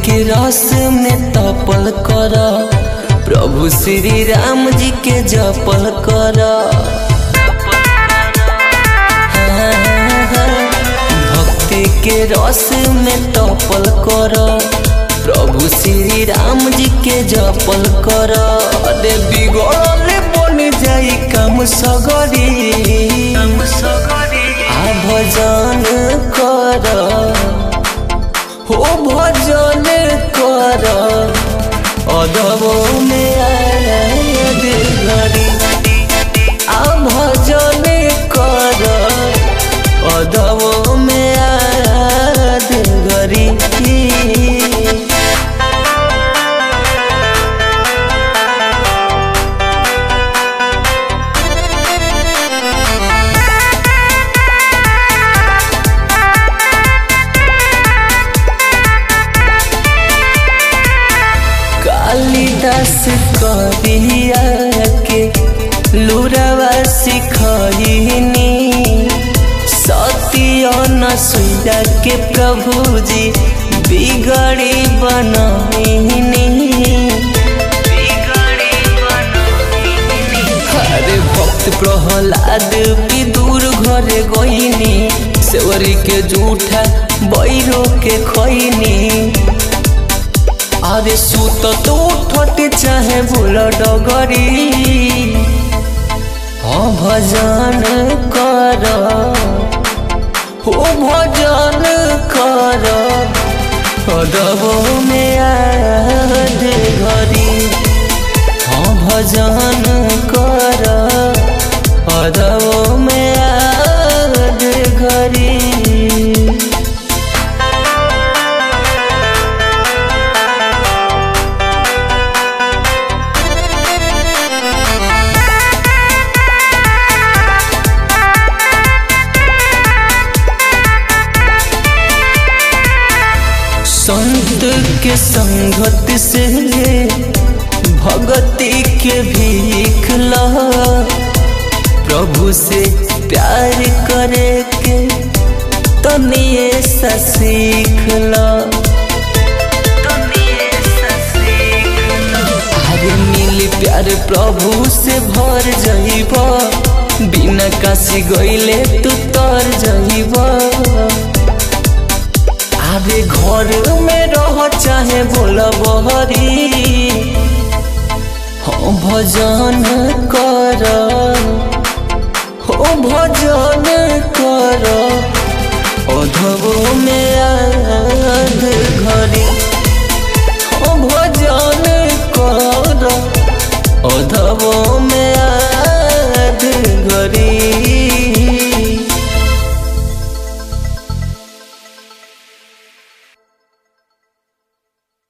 के रस में तपल कर प्रभु श्री राम जी के जपल कर भक्ति के रस में तपल कर प्रभु श्री राम जी के जपल कर अरे बिगड़ल बन जाई काम सगरी आ भजन कर हो भजन कर अदबो में आयाद घड़ी आ भजन कर अदबो में आयाद घड़ी कालिदास करिया के लुरवा सिखनी सत्य न सुइया के प्रभुजी बिगड़ी बनहिनी अरे भक्त प्रहलाद विदुर घरे गईनी सेवरी के जूठा बैरो के खैनी अरे सुत तो उठट चाहे भूल डगरी हाँ भजन कर हो भजन कर अदबो में याद घरी हाँ भजन कर अदबो में याद घरी संत के संगत से भगति के भीख ला प्रभु से प्यार करे के तनिए सा सीख ला अरे मिल प्यार प्रभु से भर जाइब बिना काशी गईले तू तर जाइब अरे घर में रह चाहे बोल बहरी हाँ भजन कर